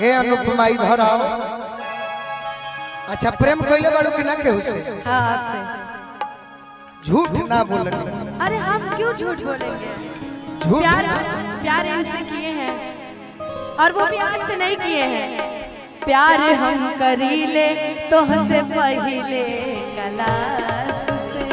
हे अनुपमा इधर आओ अच्छा प्रेम कइले बाड़ू कि ना केहू से हाँ आपसे झूठ ना बोलनी अरे हम क्यों झूठ बोलेंगे झूठ प्यार प्यार इनसे किए हैं और वो भी आज से नहीं किए हैं प्यार हम करीले तो हंसे पहिले कलास से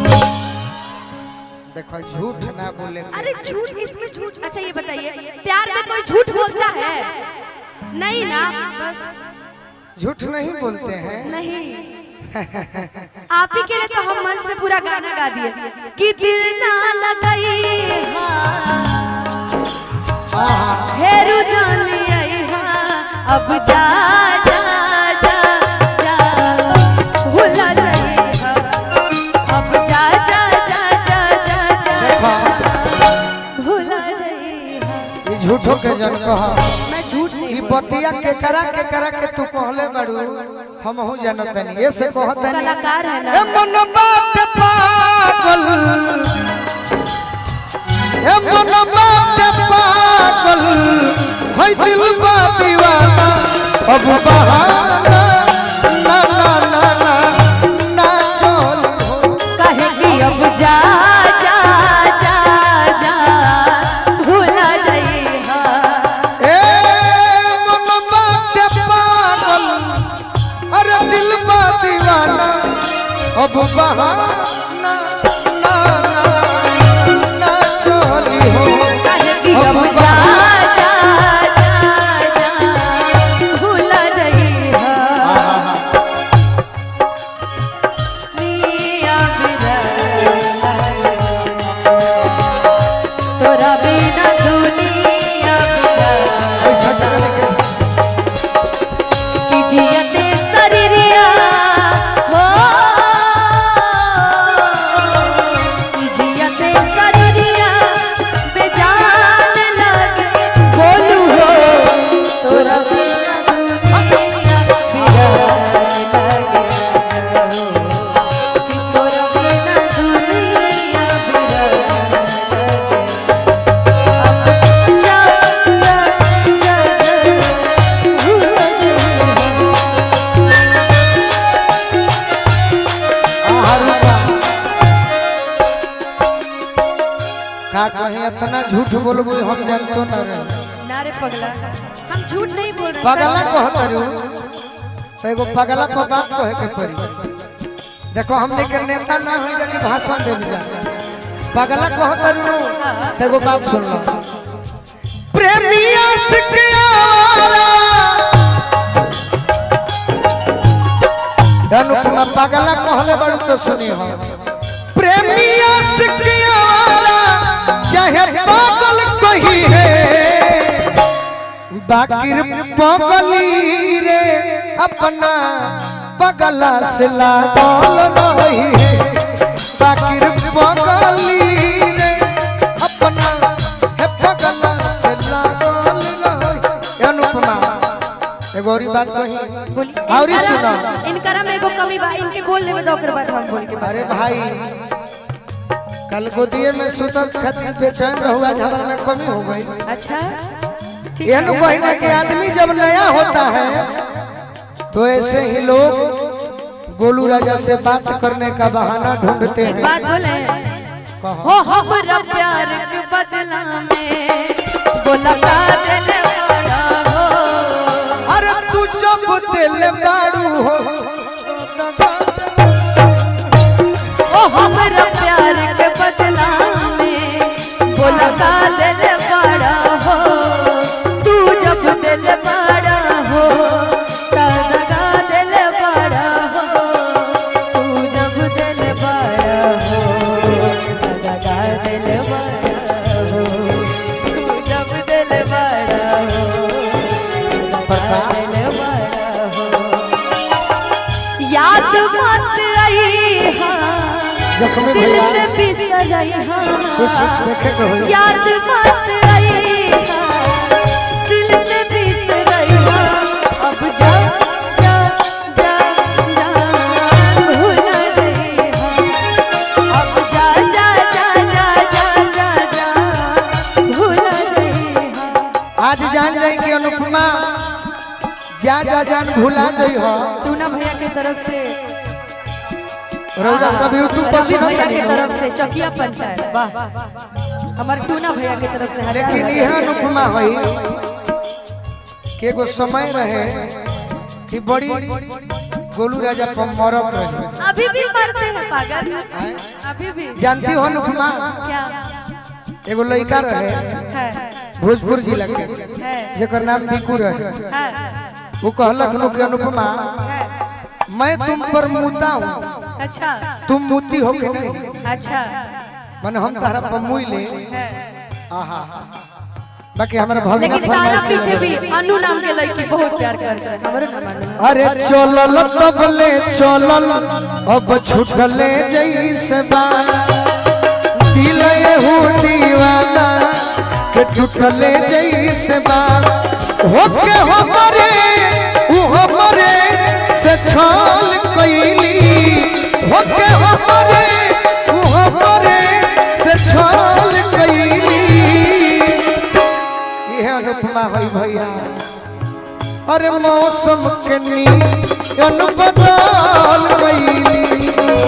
देखो झूठ ना बोले अरे झूठ इसमें झूठ अच्छा ये बताइए प्यार में कोई झूठ बोलता है नहीं ना बस झूठ नहीं बोलते हैं नहीं आप ही के लिए तो हम मंच में पूरा गाना गा दिए कि दिल ना लगाई आहा, हेरू जानी आई हाँ अब जा जा जा जा भूला जाइए अब जा जा जा जा जा जा देखो भूला जाइए ये झूठो के जन कहा मैं झूठ नहीं ई बतिया के करा के करा के तू कहले बाड़ू हम हूं जानत नहीं ये से कहत नहीं कलाकार है ए ना मन बात पागल ए मन बात पागल होय दिल बा दीवाना अब बहाना ना ना ना ना ना चल हो कहे कि अब जा जा जा जा भूला जाइए ए मन बात पागल अरे दिल बा दीवाना अब बहाना ना ना ना चली हो कहे कि अब जा जा जा जा भूला जाइए मिया तोरा बिना दुनिया पैसा चले के की जियते शरीरिया हो की जियते शरीरिया बेजान लगे बोलू हो तोरा बिना दुनिया बिरान लगे कि तोरा बिना दुनिया बिरान लगे जा जा जा आहारुका। का कहीं इतना झूठ बोलबो हम जानतो ना रे नारे पगला हम झूठ नहीं बोल रहे पगला कहत रू तो एगो पगला को बात कहे के पड़ी देखो हमने के नेता ना हो जा कि भाषण देव जा पगला कहत रू तो एगो बात सुन लो प्रेमिया सिकियावारा अनुपमा पगला कहले बड़ू तो सुनी हो प्रेमिया सिकियावारा चाहे पागल कही है बाकिर पगली रे अपना पगला से लागल रही है बाकिर पगली रे अपना है पगला से लागल रही अनुपमा एगो और बात कही बोली और ही सुना इनकरा में एगो कमी बा इनके बोलने में दो बाद हम बोल के अरे भाई कल गोदिए में सुतल खातिर बेचैन रहुआ झगड़ा में कमी हो गई अच्छा ठीक यह कही ना कि आदमी जब नया होता है तो ऐसे ही लोग गोलू राजा से बात करने का बहाना ढूंढते एक हैं बात बोले कहो। हो हमरा प्यार के बदला में बोला का दिल बड़ा हो अरे तू जब दिल बाड़ू हो ओ हमरा प्यार के बदला में बोला का दिल बड़ा हो तू जब दिल बड़ा हो सदगा दिल बड़ा हो तू जब दिल बड़ा हो सदगा दिल बड़ा हो तू जब दिल बड़ा हो सदगा दिल बड़ा हो याद मत आई हाँ जख्मी दिल भैया से बिसर आई कुछ हाँ देखे के हो याद मत आई हाँ दिल से बिसर आई हाँ अब जा जा जा जा भूला गई हाँ अब जा जा जा जा जा जा जा भूला गई हाँ आज जान जाए कि अनुपमा जा जा जान भुला जई हो टूना भैया के तरफ से रौरा सब यूट्यूब पर रवि सुनत भैया के नहीं तरफ से चकिया पंचायत वाह हमार टूना भैया के तरफ से हजार लेकिन हजार यह अनुपमा हुई कि एगो समय रहे कि बड़ी गोलू राजा पर मरत रहे अभी भी मरते हैं पागल अभी भी जानती हो अनुपमा क्या एगो लड़का रहे है भोजपुर जिला के है जेकर नाम बिकू रहे है वो कहलक नु कि अनुपमा है मैं तुम पर मुता हूँ अच्छा तुम मुती हो कि नहीं अच्छा मन हम तारा पर मुई ले है आहा बाकी हमारा भगना लेकिन तारा फरमाइश पीछे के भी अनु नाम के लड़की बहुत प्यार करता है हमरो नाम अनु अरे चलल तबले चलल अब छूटले जैसे बा दिल हो दीवाना के टूटले जैसे बा होके हमरे उ हमरे से छल कइली होके हमरे उ हमरे से छल कइली यह अनुपमा होई भैया अरे मौसम के नियन बदल गई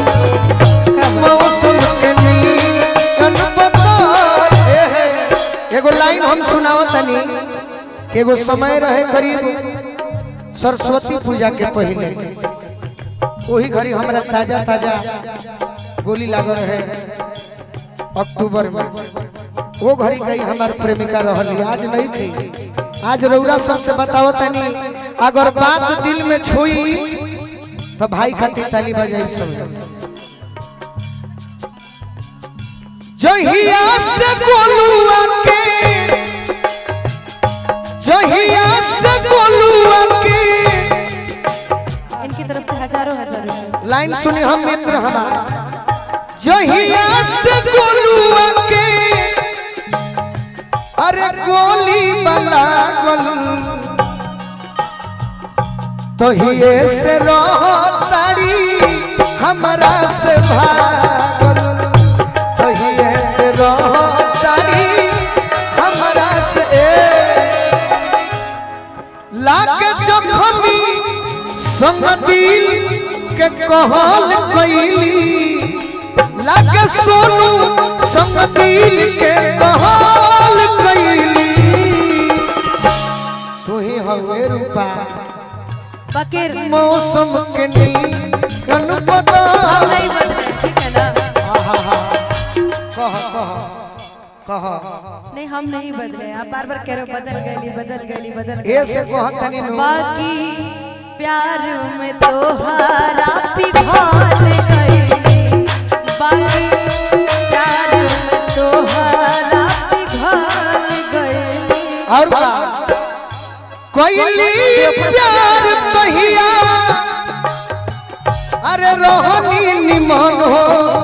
मौसम के नियन बदल ए हे। एगो लाइन हम सुनावत तनी कि एगो समय रहे करीब सरस्वती पूजा के पहले वही घड़ी हमरा ताजा ताजा गोली लागल रहे अक्टूबर में वो घड़ी गई हमार प्रेमिका रहली आज नहीं थी आज रौरा सबसे बताओ तनी अगर बात दिल में छुई तो भाई खातिर ताली बजाई सब जहिया से गोलुआ के जहिया से गोलुआ के इनकी तरफ से हजारों हजार रुपए लाइन सुनी हम मित्र हमारा जहिया से गोलुआ के अरे गोली बला गोलू तो हिये से तारी हमारा से भागल तो हिये से तारी हमारा से लाके जखमी संगति के कहल कैली लागे सोनू संगति के कहल कैली तू ही हवे रूपा बकेर मौसम के नीन बदल नहीं बदले ठीक है ना आहा कह कह कह नहीं हम नहीं बदले आप बार बार कह रहे हो बदल गली बदल गली बदल गली ए से कह तनी नु बाकी प्यार में तोहारा पिघल गई बाकी प्यार में तोहारा पिघल गई और का कोयली प्यार पहिया अरे रोहनी निमन हो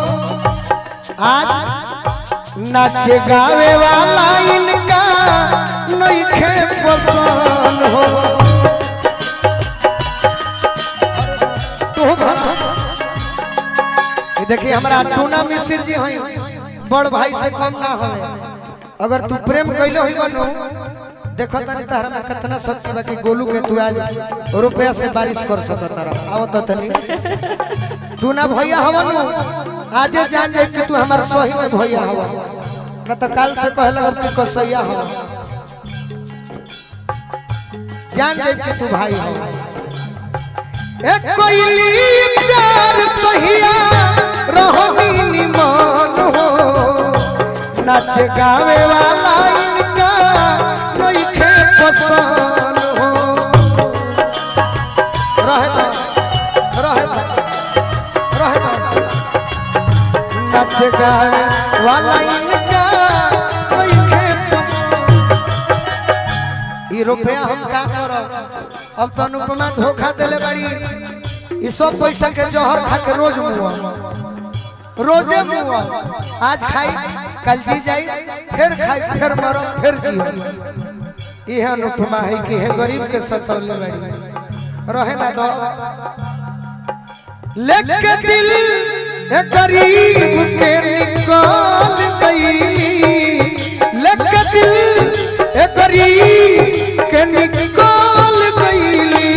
आज नाचे गावे वाला इनका नइखे पसंद हो तो भला ये देखिए हमारा टूना मिश्र जी हैं बड़ भाई से कम ना हो अगर तू प्रेम कैले हुई बनू देखो तनी तहरा में कितना शक्ति बा कि गोलू के तू आज रुपया से बारिश कर सकत रह आओ तो तनी तू ना भैया हवनु आजे जान जाए कि तू हमार सही में भैया हवा न तो काल से पहले हम तू कसैया हवा जान जाए कि तू भाई हवा एक कोइली प्यार कहिया रहोही निमन हो नाच गावे वाला इनका नइखे पसंद हो रहे था रहे था रहे था नाच गावे वाला इनका नइखे पसंद ई रुपया हम का करब अब तो अनुपमा धोखा देले बाड़ी ई सब पैसा के जहर खा के रोज मुआ रोजे मुआ आज खाई कल जी जाई फिर खाई फिर मरो फिर जी यह अनुपमा है कि है गरीब के सतौले बाड़ी रहे ना दो लेके दिल ए गरीब के निकाल गईली लेके दिल ए गरीब के निकाल गईली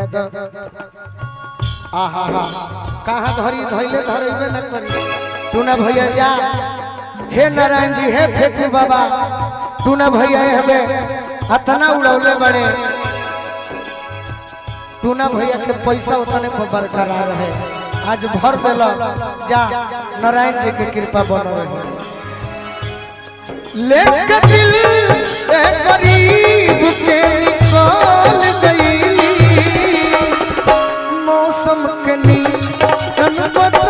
तो आहा हा कहाँ धरी धैले धरेबे न करी तू ना भैया जा हे नारायण जी हे फेकू बाबा तू ना भैया हेबे अतना उड़ौले बड़े तू ना भैया के पैसा उतने पर बरकरार रहे आज भर दिल जा नारायण जी के कृपा बन रहे लेके दिल ए गरीब के निकाल गई मौसम के नी बचा